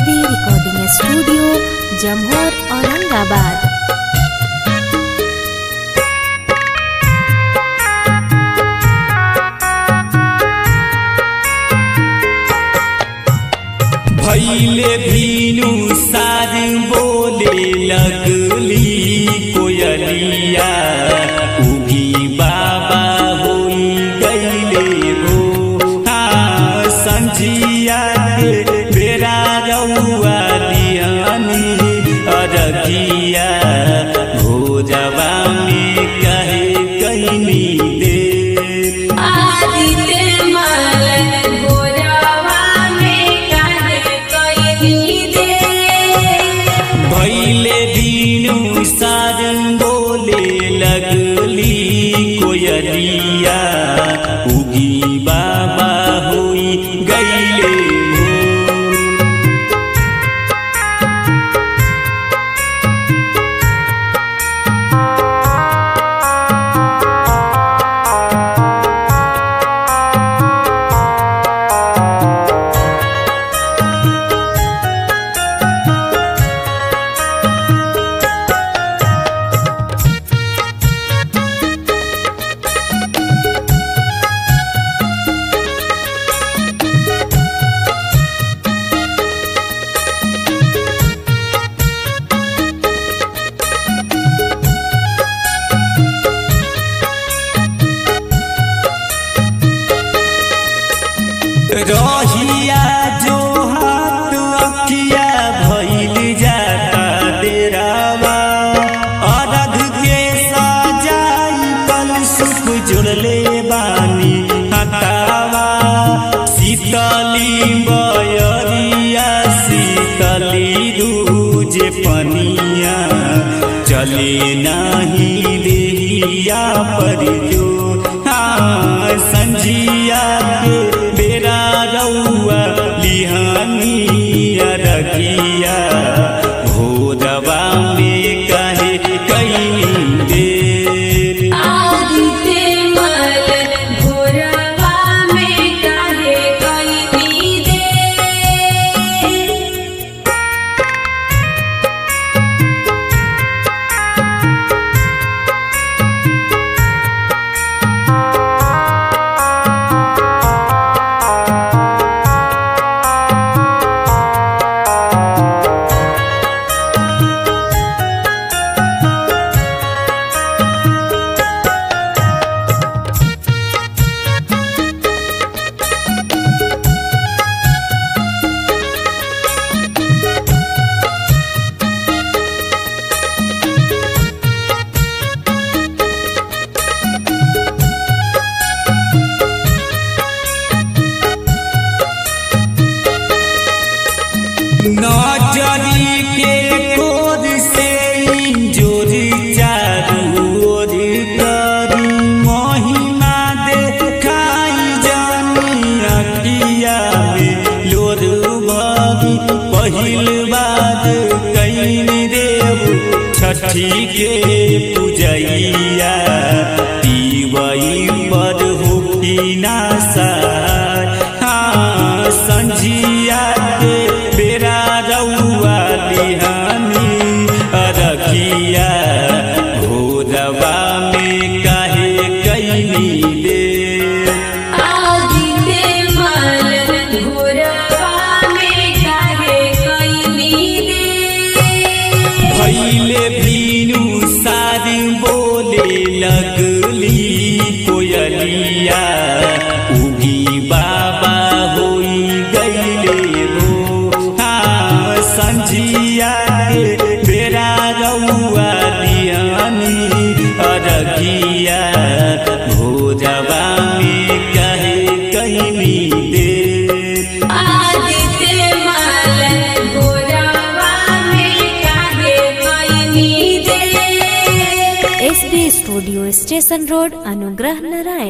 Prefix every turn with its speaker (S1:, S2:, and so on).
S1: B recording studio Jamhor Aurangabad
S2: भैले भीनु सार बोले लगली कोयलिया उगी बाबा होई गईले हो हाँ संझिया के बेरा रउआ दियानी अरगिया भोजवा में कहे कईनी दे
S3: आदिते मल गोरवा में काहे कइनी दे
S2: भैले दीनु सार बोले लगली कोयलिया उगी बाबा होई गईले हो रहिया जो हाथ अखिया भइल जाता डेरावा अरध के सजाई कल सुख जुड़ले बानी हतावा शीतली बयरिया शीतली दूज पनिया चले नाही देहिया पर जो हाँ संझिया के बेरा रउआ लिहानी रखिया भोजवा में कहे कहीं देर
S3: आदिते मल गोरवा में काहे कइनी दे
S2: नजरी के कोर से जोर चारू ओर करी महिमा देखाई जानी अखिया में लोर भगी पहिल बात कैन देव छठी के पूजैया दीवई पर होकी नासा हाँ संझिया के बेरा रउआ लिहानी अरखिया भोरवा में काहे कैनी दे
S3: आदिते मल गोरवा में काहे कइनी दे
S2: भैले भीनु सारी बोले लगली कोयलिया उगी बाबा होई गईले हो हाँ संझिया के बेरा रउआ दियानी अरगिया भोजवा में कहे कहीं दे
S3: आदिते मल गोरवा में काहे कइनी दे
S1: S B studio station road Anugrah Narayan